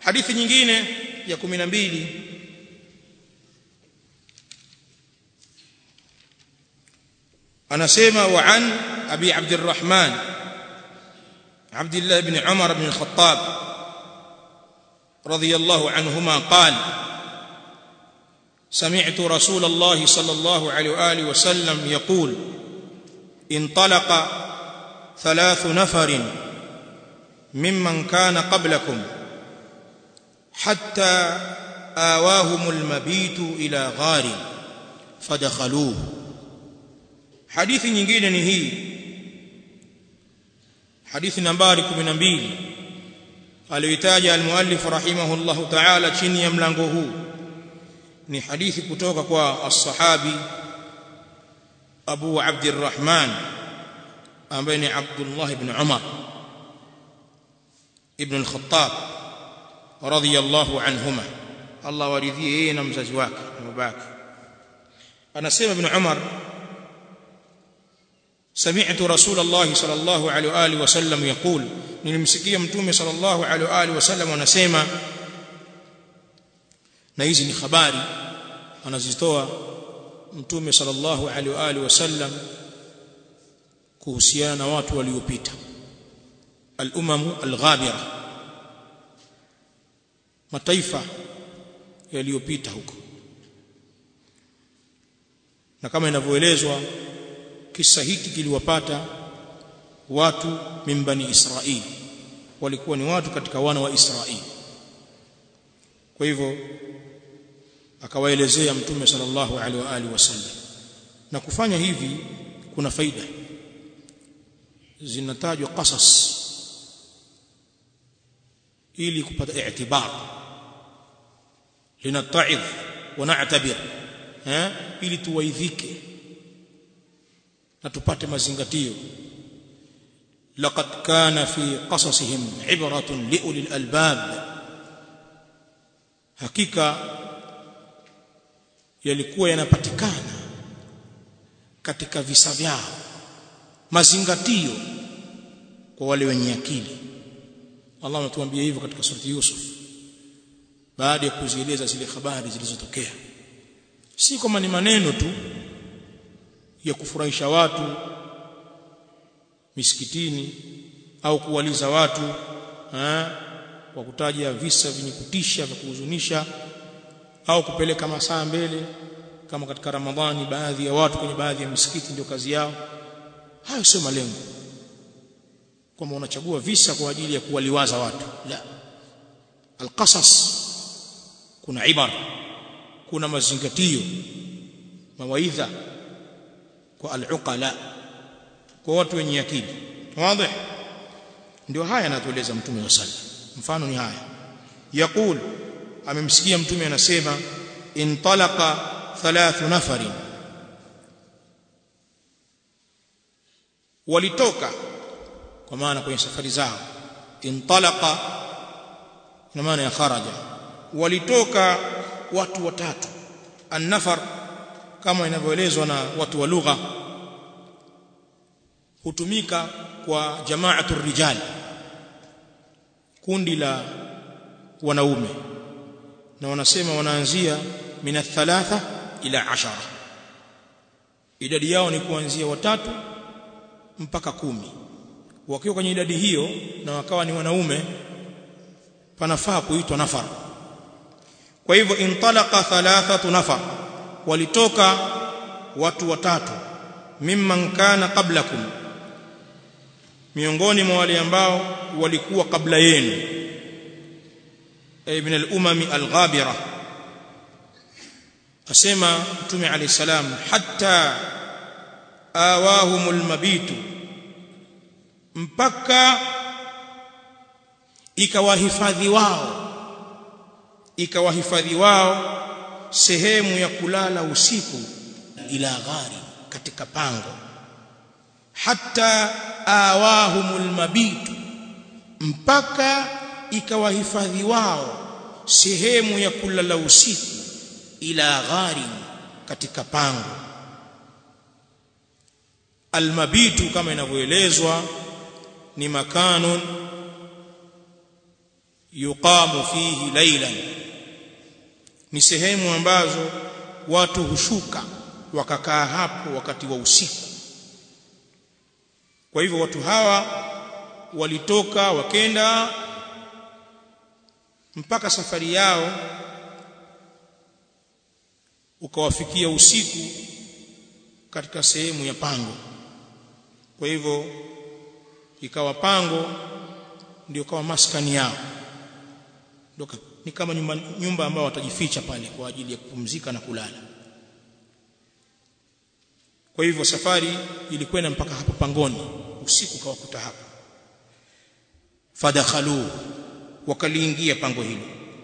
hadithi nyingine ya 12 anasema wa an abi abdurrahman abdullah ibn umar ibn al-khattab radiyallahu anhuma qala سمعت رسول الله صلى الله عليه واله وسلم يقول انطلق ثلاث نفر ممن كان قبلكم حتى آواهم المبيت إلى غار فدخلوه حديث nyingine ni hii hadithi nambari 12 aliyotaja almuallif rahimahullahu ta'ala chini ya mlango huu ni hadithi kutoka kwa as-sahabi Abu Abdurrahman ambaye ni Abdullah ibn Umar ibn al-Khattab radiyallahu anhuma Allah waridhie yeye na mzazi wake na babake anasema ibn Umar سمعت رسول الله صلى الله عليه واله وسلم يقول nilimsikia mtume صلى الله عليه واله وسلم anasema na hizi ni habari anazitoa mtume صلى الله عليه واله وسلم kuhusiana na watu waliopita al-umam al-ghabira mataifa yaliyopita huko na kama inavyoelezwa kisa hiki kiliwapata watu mimbani Israeli walikuwa ni watu katika wana wa Israeli kwa hivyo akawaelezea mtume sallallahu alaihi wa alihi wasallam na kufanya hivi kuna faida zinatajwa qasas ili kupata i'tibar linata'idh wa na'tabir eh ili tuwaidhike na tupate mazingatio laqad kana fi qasasihim ibratun liulil albab hakika yalikuwa yanapatikana katika visa vyao mazingatio kwa wale wenye akili Allah anatuambia hivyo katika surati Yusuf baada ya kuzieleza zile habari zilizotokea si kama ni maneno tu ya kufurahisha watu misikitini au kuwaliza watu ha? kwa kutaja visa vyenye kutisha vya kuhuzunisha au kupeleka masaa mbele kama katika Ramadhani baadhi ya watu kwenye baadhi ya misikiti ndio kazi yao hayo sio malengo kwamba unachagua visa kwa ajili ya kuwaliwaza watu la alqasas kuna ibara kuna mazingatio mawaidha kwa aluqala kwa watu wenye akili wazi ndio haya anatueleza mtume wa sallam mfano ni haya yaqul amemsikia mtume anasema intalaqa thalathu nafarin walitoka kwa maana kwenye safari zao intalaqa ina maana ya kharaja walitoka watu watatu an-nafar kama inavyoelezwa na watu wa lugha hutumika kwa jama'atu rijal kundi la wanaume na wanasema wanaanzia mina thalatha ila ashara idadi yao ni kuanzia watatu mpaka kumi wakiwa kwenye idadi hiyo na wakawa ni wanaume panafaa kuitwa nafar kwa hivyo intalaqa thalathatu nafar walitoka watu watatu mimman kana qablakum miongoni mwa wale ambao walikuwa kabla yenu ay min al-umami al-ghabira asema mtume alayhi salam hatta awahumul mabitu mpaka ikawahifadhi wao ikawahifadhi wao sehemu ya kulala usiku ila ghari katika pango hatta awahumul mabitu mpaka ikawahifadhi wao sehemu ya kulala usiku ila ghari katika pango almabitu kama inavyoelezwa ni makanun yuqamu fihi laylan ni sehemu ambazo watu hushuka wakakaa hapo wakati wa usiku kwa hivyo watu hawa walitoka wakenda mpaka safari yao ukawafikia usiku katika sehemu ya pango kwa hivyo ikawa pango ndio kama maskani yao ndio ni kama nyumba, nyumba ambao watajificha pale kwa ajili ya kupumzika na kulala kwa hivyo safari ilikwenda mpaka hapo pangoni usiku kawakuta hapo fadakhalu wakaliingia pango hilo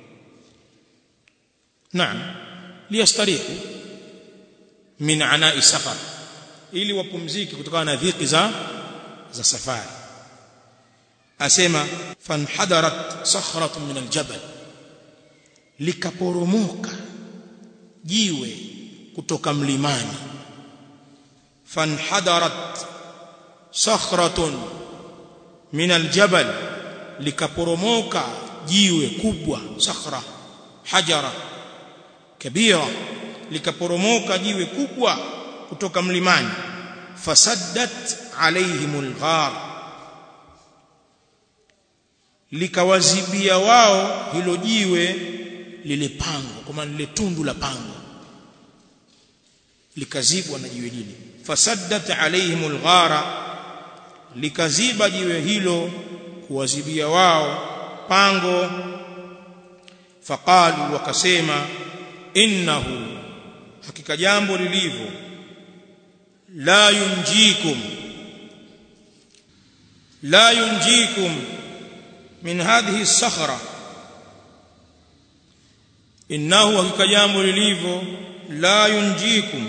naam liyastarihu min anai safar ili wapumzike kutokana na dhiki za za safari asema fanhadarat sakhratun min aljabal likaporomoka jiwe kutoka mlimani fanhadarat sakhratun min aljabal likaporomoka jiwe kubwa sakhra hajara kabira likaporomoka jiwe kubwa kutoka mlimani fasaddat alaihimul ghar likawazibia wao hilo jiwe lile pango kwa maana lile tundu la pango likazibwa na jiwe lile fasaddat alaihimul ghara likaziba jiwe hilo kuwazibia wao pango faqalu wakasema innahu hakika jambo lilivyo la yunjikum la yunjikum min hadhihi as-sakhra innahu hakika jambo lilivyo la yunjikum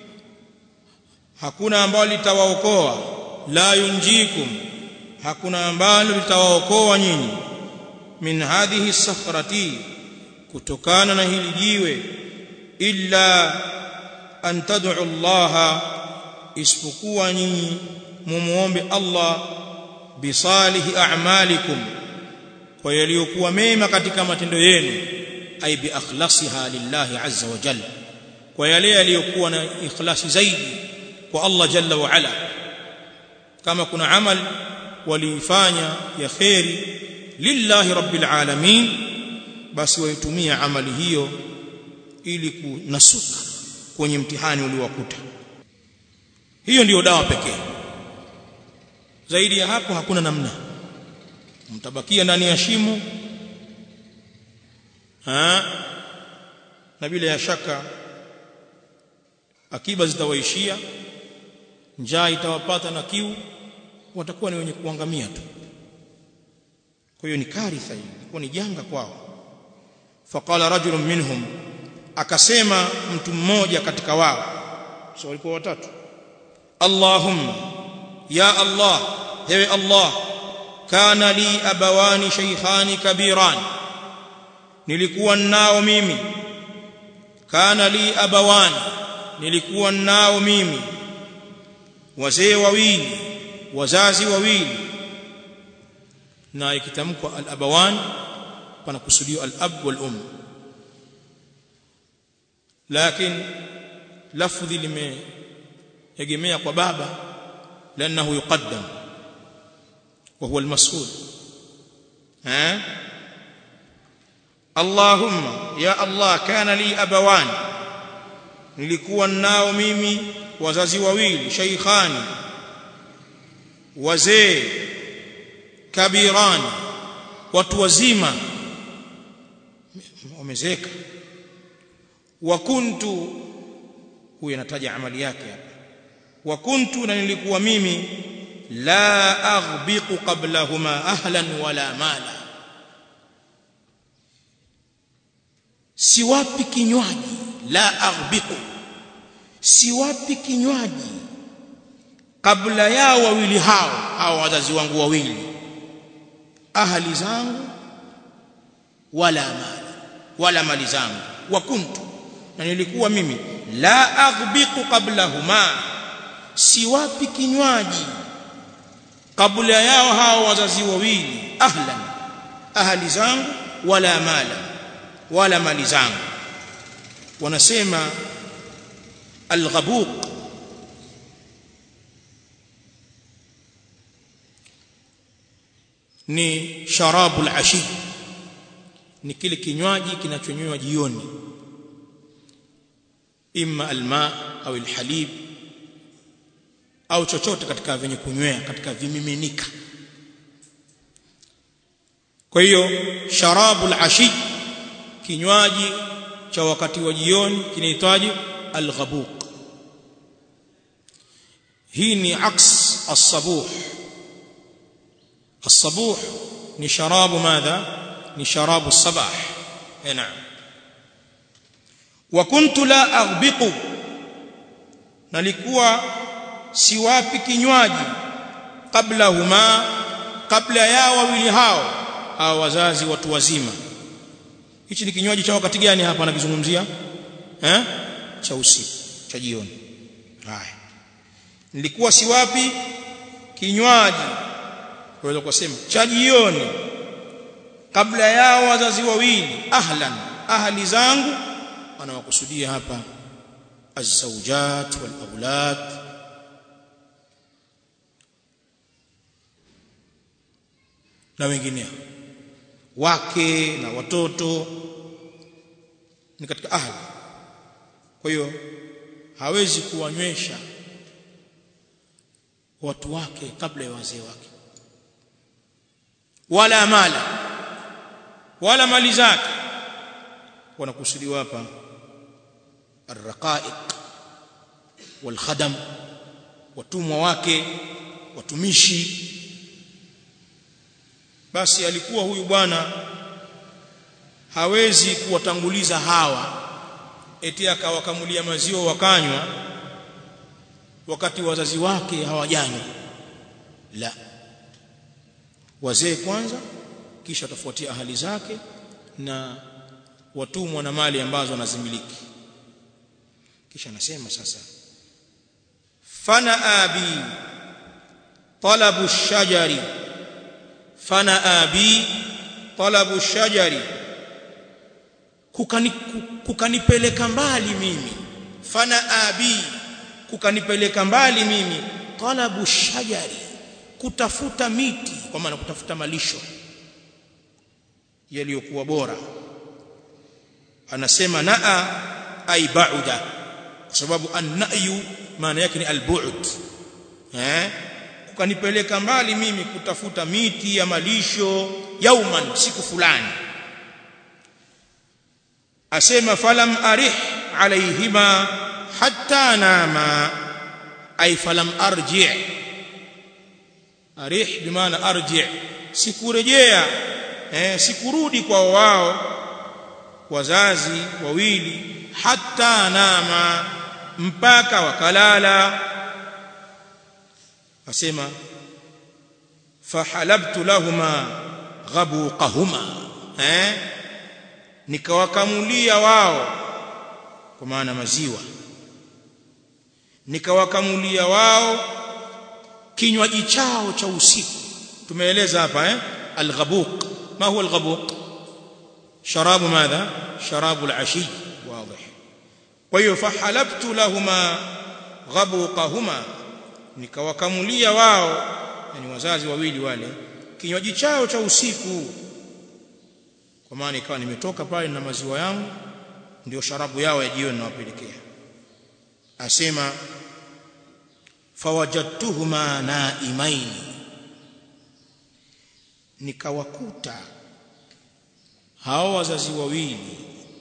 hakuna ambalo litawaokoa la yunjikum hakuna ambalo litawaokoa nyinyi min hadhihi as-sakhrati kutokana na hili jiwe illa an tad'u Allah isipokuwa nyinyi mumuombe Allah bisalihi a'malikum kwa yaliyokuwa mema katika matendo yenu ay bi akhlasiha lillahi azza wa jalla kwa yale yaliyokuwa na ikhlasi zaidi kwa Allah jalla wa ala kama kuna amal waliifanya ya khairi lillahi rabbil alamin basi waitumia amali hiyo ili kunasuka kwenye mtihani uliowakuta hiyo ndiyo dawa pekee zaidi ya hapo hakuna namna mtabakia ndani ya shimo ha na bila ya shaka akiba zitawaishia njaa itawapata na kiu watakuwa ni wenye kuangamia tu kwa hiyo ni karitha hii ilikuwa ni janga kwao faqala rajulun minhum akasema mtu mmoja katika wao so walikuwa watatu allahumma ya allah ewe allah kana li abawani shaykhani kabiran nilikuwa nao mimi kana li abawani nilikuwa nao mimi wazee wawili wazazi wawili na ikitamkwa al-abawan panakusudiwa al-ab wal-um lakini lafdhi limeegemea kwa baba لانه يقدم وهو المسؤول ها اللهم يا الله كان لي ابوان nilikuwa nao mimi wazazi wawili shaykhani wazee kabirani watu wazima wamezeka wa kuntu huyu anataja amali yake hapa wa kuntu na nilikuwa mimi la aghbiqu qablahuma ahlan wala mala siwapi kinywaji la aghbiqu siwapi kinywaji kabla yao wawili hao hao wazazi wangu wawili ahali zangu wala mala wala mali zangu wa kuntu na nilikuwa mimi la aghbiqu qablahuma siwapi kinywaji kabla yao hao wazazi wawili ahlan ahli zangu wala mala wala mali zangu wanasema alghabuq ni sharabul ashi ni kile kinywaji kinachonywewa jioni imma alma au alhalib au chochote katika vyenye kunywea katika vimiminika kwa hiyo sharabul ashi kinywaji cha wakati wa jioni kinaitwaje alghabuq hii ni aks as-sabuh as-sabuh ni sharabu madha ni sharabu as-sabah na'am wa kuntu la aghbiqu nalikuwa siwapi kinywaji kabla huma kabla ya wawili hao hao wazazi watu wazima hichi ni kinywaji cha wakati gani hapa anakizungumzia eh cha usiku cha jioni haya nilikuwa siwapi kinywaji waweza kusema cha jioni kabla yao wazazi wawili ahlan ahli zangu anawakusudia hapa الزوجات والأولاد na wengineo wake na watoto ni katika ahli kwa hiyo hawezi kuwanywesha watu wake kabla ya wazee wake wala mala wala mali zake wanakusudiwa hapa الرقائق والخدم watumwa wake watumishi basi alikuwa huyu bwana hawezi kuwatanguliza hawa eti akawakamulia maziwa wakanywa wakati wazazi wake hawajanywa la wazee kwanza kisha watafuatia ahali zake na watumwa na mali ambazo anazimiliki kisha anasema sasa fana abi talabu shajari fana abi talabu shajari kukani kukanipeleka mbali mimi fana abi kukanipeleka mbali mimi talabu shajari kutafuta miti kwa maana kutafuta malisho yaliyokuwa bora anasema naa ay ba'da kwa sababu an-na'yu maana yake ni al-bu'd eh kukanipeleka mbali mimi kutafuta miti ya malisho yauman siku fulani asema falam arih alaihima hatta nama ay falam arji arih bimaana arji sikurejea eh sikurudi kwa wao wazazi wawili hatta nama mpaka wakalala asema fahalabtu lahuma ghabuqahuma eh nikawakamulia wao kwa maana maziwa nikawakamulia wao kinywaji chao cha usiku tumeeleza hapa eh alghabuq ma huwa alghabuq sharabu madha sharabu alashi واضح kwa hiyo fahalabtu lahuma ghabuqahuma nikawakamulia wao yani wazazi wawili wale kinywaji chao cha usiku kwa maana ikawa nimetoka pale na maziwa yangu ndio sharabu yao ya jioni nawapelekea asema fawajadtuhuma naimaini nikawakuta hao wazazi wawili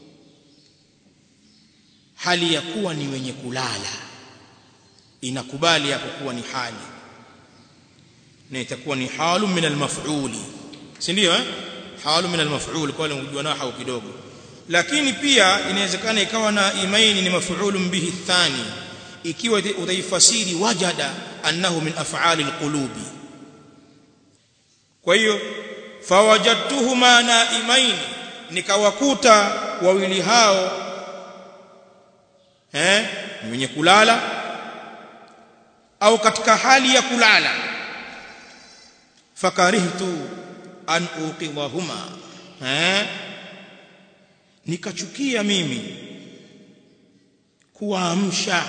hali ya kuwa ni wenye kulala inakubali hapo kuwa ni hali na itakuwa ni halu min almaf'uli si ndio eh halu min almaf'ul kwa wale unajua nahau kidogo lakini pia inawezekana ikawa na imaini ni maf'ulun bihi thani ikiwa utaifasiri wajada annahu min af'ali alqulubi kwa hiyo fawajadtuhuma naimaini nikawakuta wawili hao eh ni wenye kulala au katika hali ya kulala fakarihtu an uqidhahuma eh nikachukia mimi kuwaamsha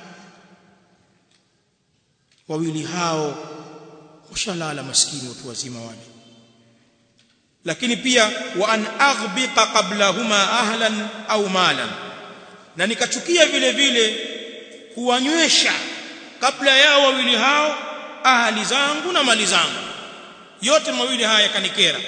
wawili hao washalala maskini watu wazima wale lakini pia wa an aghbiqa qablahuma ahlan au malan na nikachukia vile vile kuwanywesha kabla yao wawili hao ahali zangu na mali zangu yote mawili haya yakanikera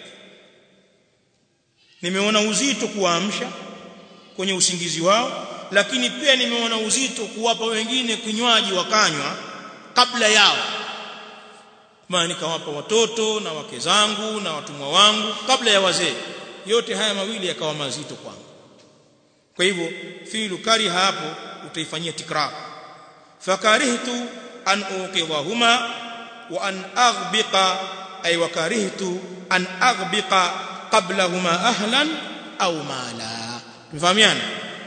nimeona uzito kuwaamsha kwenye usingizi wao lakini pia nimeona uzito kuwapa wengine kinywaji wakanywa kabla yao maana nikawapa watoto na wake zangu na watumwa wangu kabla ya wazee yote haya mawili yakawa mazito kwangu kwa hivyo fi'lu kariha hapo utaifanyia tikrar fakarihtu an uqidhahuma wa an aghbiqa ay wakarihtu an aghbiqa qablahuma ahlan au mala tumefahamiana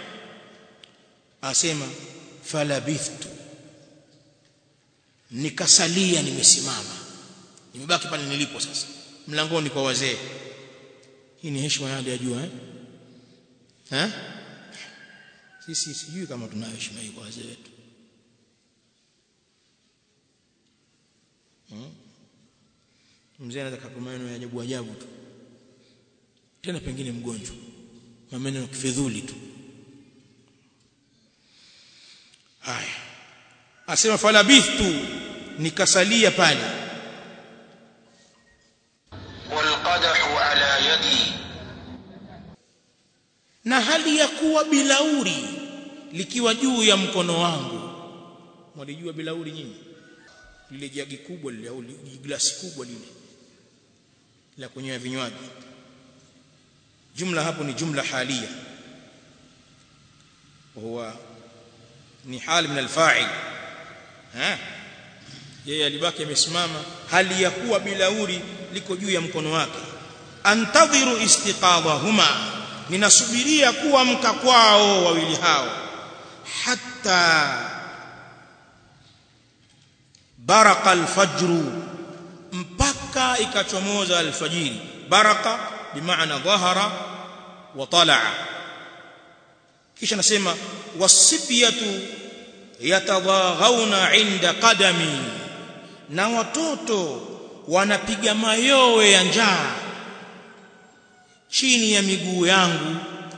asema falabithtu nikasalia nimesimama nimebaki pale nilipo sasa mlangoni kwa wazee hii ni heshima ya ya juu eh eh sisi sijui kama tunayo heshima hii kwa wazee wetu hmm? mzee anaweza kupa maneno ya ajabu ajabu tu tena pengine mgonjwa maneno ya kifedhuli tu haya asema falabithtu nikasalia pale والقدح على يدي na hali ya kuwa bilauri likiwa juu ya mkono wangu mwalijua bilauri nyinyi lile jagi kubwa lile au glasi kubwa lile la kunywea vinywaji jumla hapo ni jumla halia وهو ni hali min alfa'il ha yeye alibaki amesimama hali ya kuwa bilauri liko juu ya mkono wake antadhiru istiqadhahuma ninasubiria kuamka kwao wawili hao hatta baraka alfajru mpaka ikachomoza alfajiri baraka bimaana dhahara wa talaa kisha nasema wasibiyatu yatadhaghawna inda qadami na watoto wanapiga mayowe ya njaa chini ya miguu yangu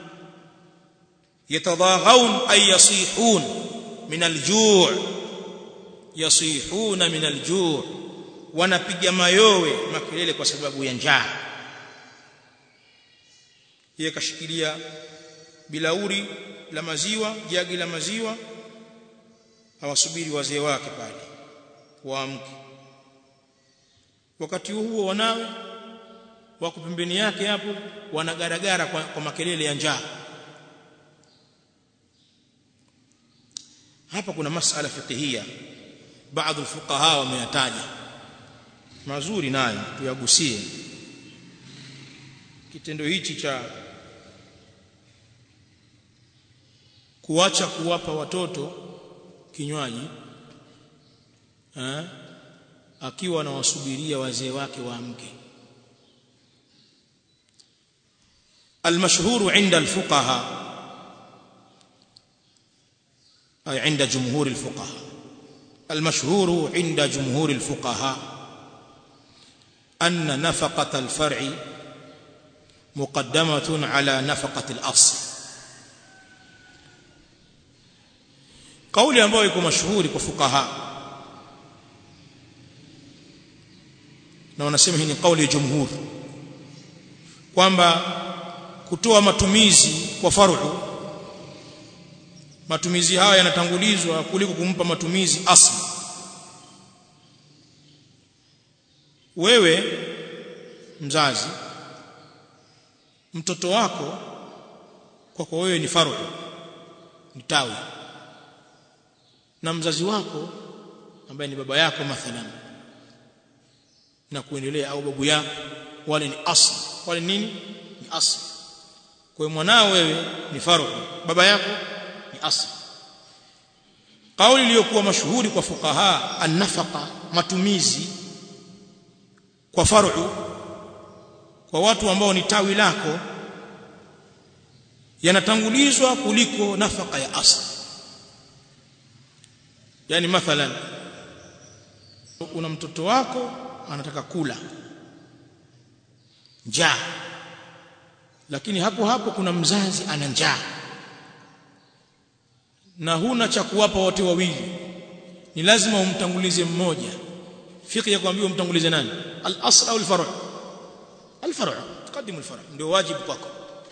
yatadhaghawun ay yasihun min aljuu' yasihuna min aljuu' wanapiga mayowe makelele kwa sababu ya njaa yeye kashikilia bilauri la maziwa jagi la maziwa hawasubiri wazee wake pale waamke wakati huo wanawe wako pembeni yake hapo wanagaragara kwa, kwa makelele ya njaa hapa kuna masala fiqhia baadhi fuqaha wameyataja mazuri nayo tuyagusie kitendo hichi cha kuacha kuwapa watoto kinywaji eh, akiwa anawasubiria wazee wake waamke المشهور عند الفقهاء أي عند جمهور الفقهاء المشهور عند جمهور الفقهاء أن نفقة الفرع مقدمة على نفقة الأصل قولي ambayo iko mashuhuri kwa fuqaha na wanasema hii ni kauli ya jumhur kwamba kutoa matumizi kwa faru matumizi haya yanatangulizwa kuliko kumpa matumizi asli wewe mzazi mtoto wako kwako wewe ni faru ni tawi na mzazi wako ambaye ni baba yako mathalan na kuendelea au babu yako wale ni asli wale nini ni asli kwa hiyo mwanao wewe ni faru baba yako ni asli kauli iliyokuwa mashuhuri kwa fuqaha an-nafaqa matumizi kwa faru kwa watu ambao ni tawi lako yanatangulizwa kuliko nafaka ya asli yani mathalan una mtoto wako anataka kula njaa lakini hapo hapo kuna mzazi ana njaa na huna cha kuwapa wote wawili ni lazima umtangulize mmoja fiqh ya kuambiwa umtangulize nani al-asl au al-far' al-far' tukadimu al-far' ndio wajibu kwako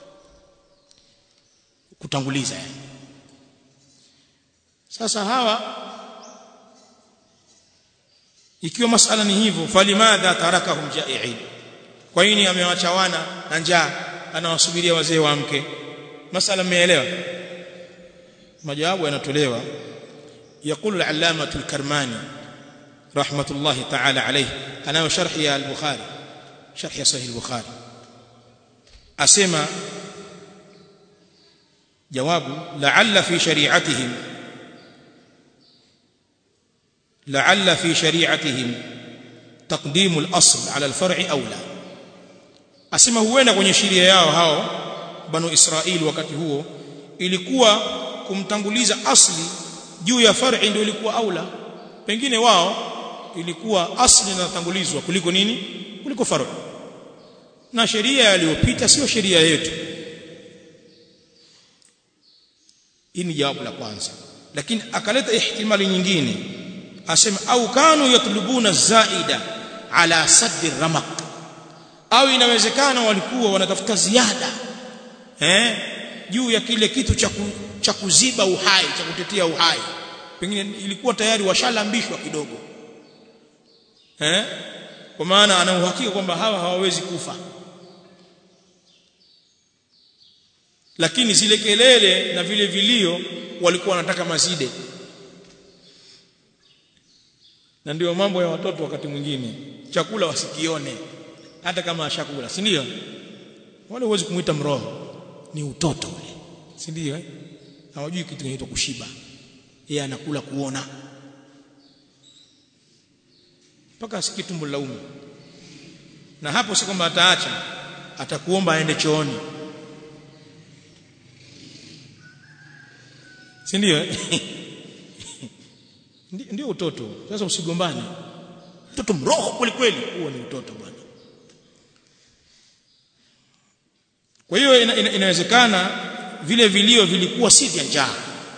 kutanguliza yani sasa hawa ikiwa masala ni hivyo falimadha tarakahum ja'i'in kwa nini amewacha wana na njaa anawasubiria wazee wa mke masala mmeelewa majawabu yanatolewa يقول العلامة الكرماني رحمة الله تعالى عليه أنا شرح البخاري شرح صحيح البخاري أسمى جواب لعل في شريعتهم لعل في شريعتهم تقديم الأصل على الفرع أولى asema huenda kwenye sheria yao hao banu Israeli wakati huo ilikuwa kumtanguliza asli juu ya far'i ndio ilikuwa aula pengine wao ilikuwa asli inatangulizwa kuliko nini kuliko far'i na sheria iliyopita sio sheria yetu hii ni jawabu la kwanza lakini akaleta ihtimali nyingine asema au kanu yatlubuna zaida ala saddi ramaq au inawezekana walikuwa wanatafuta ziada eh juu ya kile kitu cha cha kuziba uhai cha kutetea uhai pengine ilikuwa tayari washalambishwa kidogo eh kwa maana ana uhakika kwamba hawa hawawezi kufa lakini zile kelele na vile vilio walikuwa wanataka mazide na ndio mambo ya watoto wakati mwingine chakula wasikione hata kama ashakula si ndio wale huwezi kumuita mroho ni utoto ule si ndio eh hawajui kitu kinaitwa kushiba yeye anakula kuona mpaka asikie tumbo laume na hapo si kwamba ataacha atakuomba aende chooni si ndio ndio utoto sasa usigombane mtoto mroho kweli kweli huo ni utoto bwana kwa hiyo ina, ina, inawezekana vile vilio vilikuwa si vya njaa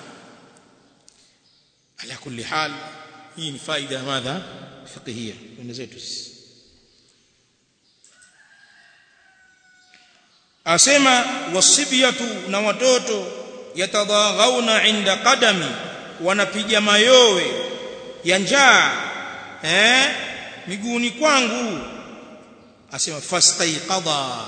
ala kulli hal hii ni faida ya madha fiqhia kwenda zetu asema wasibiyatu na watoto yatadaghauna inda qadami wanapiga mayowe ya njaa eh miguuni kwangu asema fastaiqadha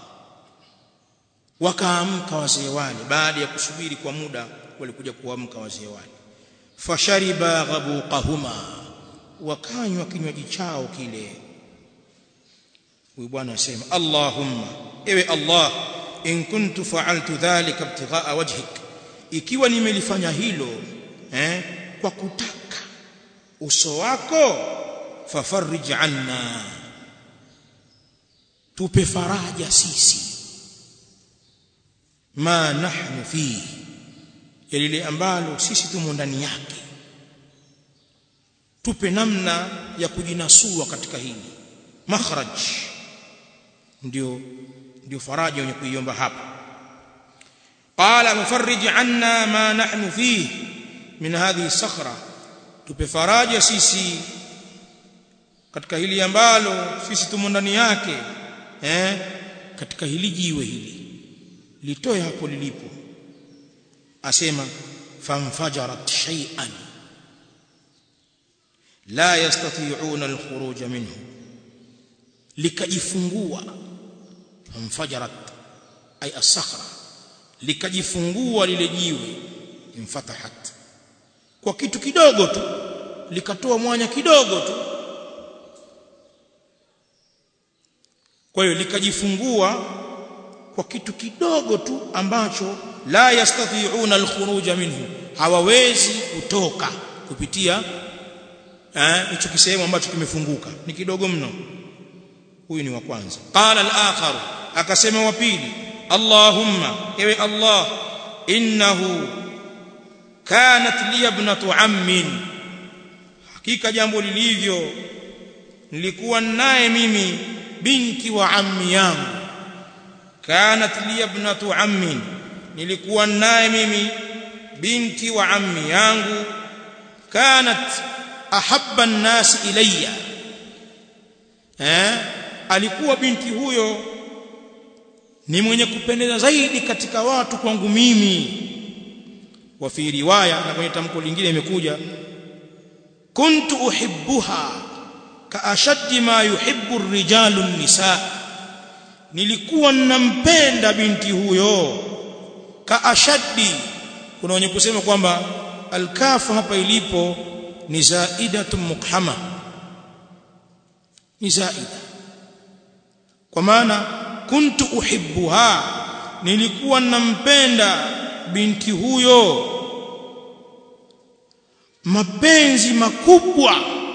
wakaamka wazee wale baada ya kusubiri kwa muda walikuja kuamka wazee wale fashariba ghabuqahuma wakanywa kinywaji chao kile huyu bwana asema allahumma ewe allah in kuntu fa'altu dhalika ibtigha'a wajhik ikiwa nimelifanya hilo eh kwa kutaka uso wako fafarij anna tupe faraja sisi ma nahnu fihi ya lile ambalo sisi tumo ndani yake tupe namna ya kujinasua katika hili makhraj ndio ndio faraja wenye kuiomba hapa qala mufarrij anna ma nahnu fihi min hadhihi sakhra tupe faraja sisi katika hili ambalo sisi tumo ndani yake eh katika hili jiwe hili litoe hapo lilipo asema famfajarat shay'an la yastati'una al-khuruj minhu likajifungua famfajarat ay as-sakhra likajifungua lile jiwe imfatahat kwa kitu kidogo tu likatoa mwanya kidogo tu kwa hiyo likajifungua kwa kitu kidogo tu ambacho la yastati'una al-khuruj minhu hawawezi kutoka kupitia eh hicho kisehemu ambacho kimefunguka ni kidogo mno huyu ni wa kwanza qala al-akhar akasema wa pili allahumma ewe allah innahu kanat li ibnatu ammin hakika jambo lilivyo nilikuwa naye mimi binti wa ammi yangu kanat li ibnatu ammin nilikuwa naye mimi binti wa ammi yangu kanat ahabba an-nas ilayya eh alikuwa binti huyo ni mwenye kupendeza zaidi katika watu kwangu mimi wa fi riwaya na kwenye tamko lingine imekuja kuntu uhibbuha ka ashaddi ma yuhibbu ar-rijalu an-nisaa nilikuwa ninampenda binti huyo ka ashaddi kuna wenye kusema kwamba alkafu hapa ilipo ni zaidatu mukhama ni zaida kwa maana kuntu uhibbuha nilikuwa nampenda binti huyo mapenzi makubwa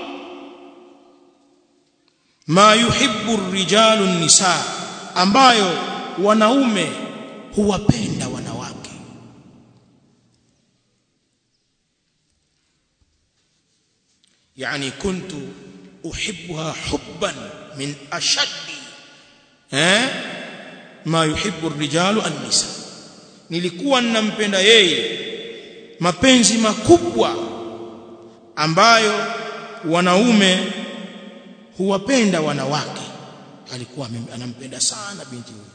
ma yuhibbu rijalu nisa ambayo wanaume huwapenda wanawake yani kuntu uhibbuha hubban min ashaddi eh ma yuhibbu rijalu an-nisa nilikuwa ninampenda yeye mapenzi makubwa ambayo wanaume huwapenda wanawake alikuwa anampenda sana binti huyo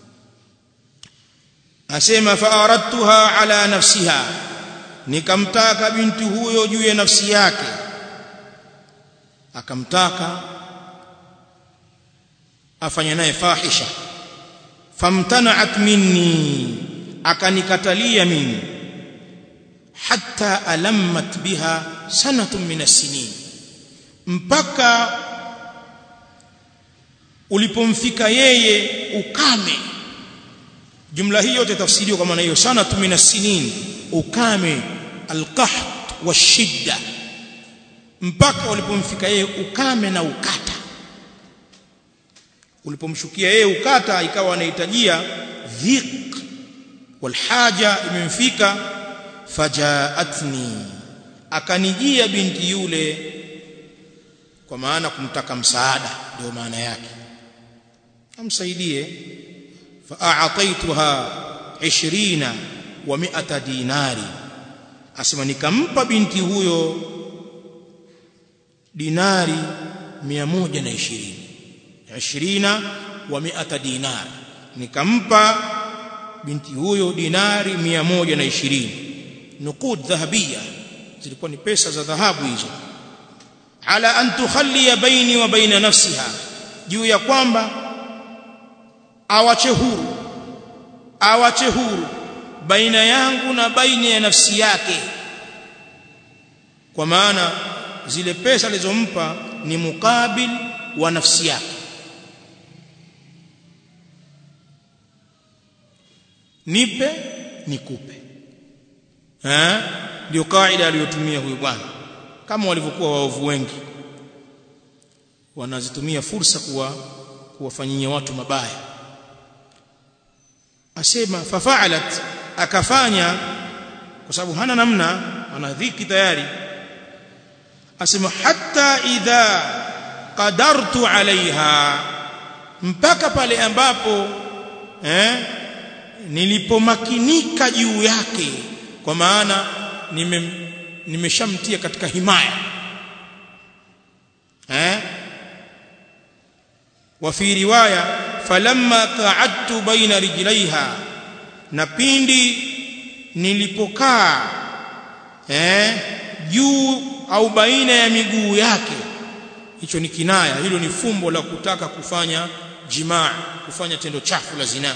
asema fa aradtuha ala nafsiha nikamtaka binti huyo juu ya nafsi yake akamtaka afanye naye fahisha famtana'at minni akanikatalia mimi hatta alammat biha sanatun min as-sinin mpaka ulipomfika yeye ukame jumla hii yote tafsiriwa kwa maana hiyo sanatun min as-sinin ukame alqahd washidda mpaka ulipomfika yeye ukame na ukata ulipomshukia yeye ukata ikawa anahitajia dhiq walhaja imemfika fajaatni akanijia binti yule kwa maana kumtaka msaada ndio maana yake amsaidie fa'ataituha 20 wa 100 dinari asema nikampa binti huyo dinari 120 20 wa 100 dinar nikampa binti huyo dinari 120 nuqud dhahabia zilikuwa ni pesa za dhahabu hizo ala an tukhalli baini wa baina nafsiha juu ya kwamba awache huru awache huru baina yangu na baina ya nafsi yake kwa maana zile pesa alizompa ni mukabil wa nafsi yake nipe nikupe eh ndio kaida aliyotumia huyu bwana kama walivyokuwa waovu wengi wanazitumia fursa kuwa kuwafanyia watu mabaya asema fafa'alat akafanya kwa sababu hana namna ana dhiki tayari asema hatta idha qadartu alaiha mpaka pale ambapo eh nilipomakinika juu yake kwa maana nime nimeshamtia katika himaya eh wa fi riwaya falamma qa'adtu baina rijlaiha na pindi nilipokaa eh juu au baina ya miguu yake hicho ni kinaya hilo ni fumbo la kutaka kufanya jimaa kufanya tendo chafu la zinaa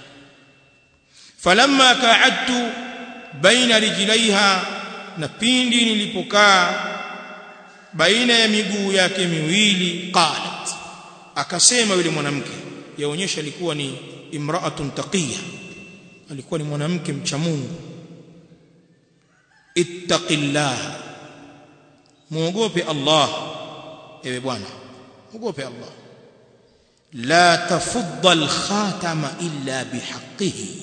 falamma qa'adtu baina rijlaiha na pindi nilipokaa baina ya miguu yake miwili qalat akasema yule mwanamke yaonyesha alikuwa ni imra'atun taqiya alikuwa ni mwanamke mcha Mungu ittaqillah muogope Allah ewe bwana muogope Allah la tafudda al-khatama illa bihaqqihi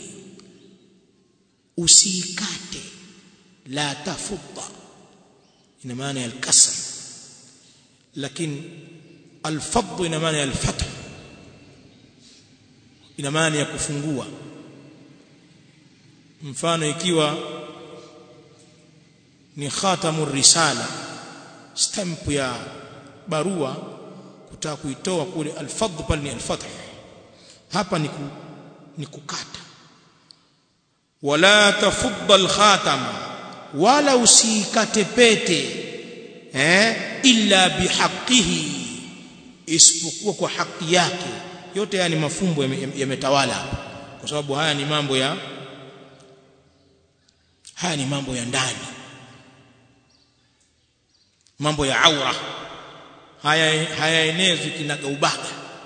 usikate la tafudda ina maana ya al-kasr lakini al-fadd ina maana ya al-fath ina maana ya kufungua mfano ikiwa ni khatamur risala stamp ya barua kutaka kuitoa kule al-fadd pale ni al-fath hapa ni ku, ni kukata wala tafudda al-khatama wala usikate pete eh illa bihaqqihi isipokuwa kwa haki yake yote haya ni mafumbo yametawala hapa kwa sababu haya ni mambo ya haya ni mambo ya ndani mambo ya aura haya hayaenezwi kinagaubaga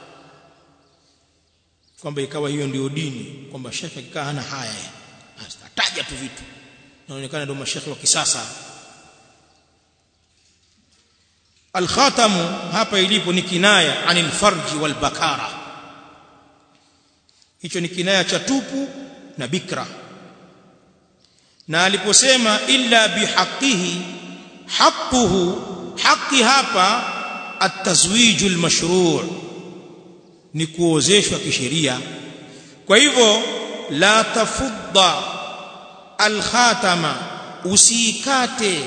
kwamba ikawa hiyo ndio dini kwamba shekhe akikaa hana haya ataja tu vitu naonekana ndio mashekhe wa kisasa alkhatamu hapa ilipo ni kinaya anil farji wal bakara hicho ni kinaya cha tupu na bikra na aliposema illa bihaqihi haquhu haqi hapa atazwiju almashru' ni kuozeshwa kisheria kwa hivyo la tafudda alkhatama usikate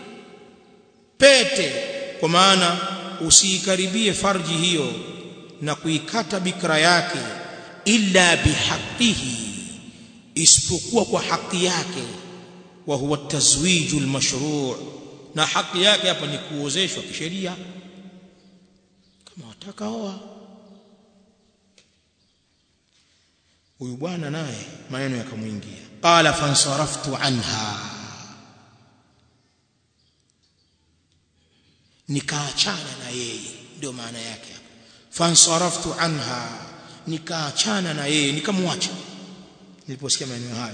pete kwa maana usiikaribie farji hiyo na kuikata bikra yake illa bihaqihi isipokuwa kwa haki yake wa huwa tazwiju almashru' na haki yake hapa ni kuozeshwa kisheria kama wataka oa huyu bwana naye maneno yakamwingia qala fansaraftu anha nikaachana na yeye ndio maana yake hapa fansaraftu anha nikaachana na yeye nikamwacha niliposikia maneno hayo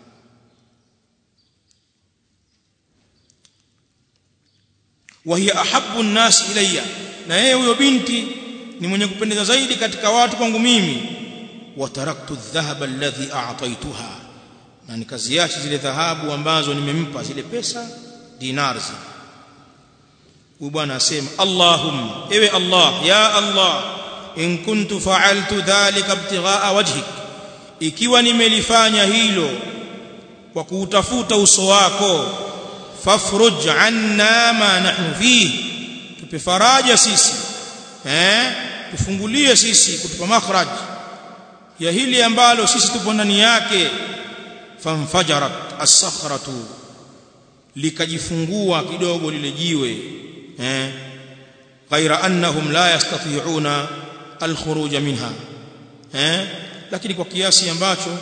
وهي احب الناس ilayya na yeye huyo binti ni mwenye kupendeza zaidi katika watu kwangu mimi wataraktu adh-dhahaba alladhi a'taytuha na nikaziacha zile dhahabu ambazo nimempa zile pesa dinars huyu bwana asema Allahumma ewe Allah ya Allah in kuntu fa'altu dhalika ibtigha'a wajhik ikiwa nimelifanya hilo kwa kuutafuta uso wako fafruj anna ma nahnu fihi tupe faraja sisi eh tufungulie sisi kutupa makhraj ya hili ambalo sisi tupo ndani yake famfajarat as-sakhratu likajifungua kidogo lile jiwe eh ghaira annahum la yastati'una al-khuruj minha eh lakini kwa kiasi ambacho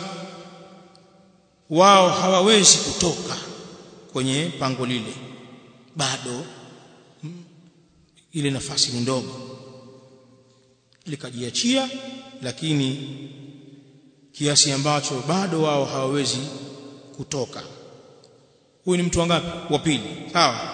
wao hawawezi kutoka kwenye pango lile bado ile nafasi ni ndogo likajiachia lakini kiasi ambacho bado wao hawawezi kutoka huyu ni mtu wangapi wa pili sawa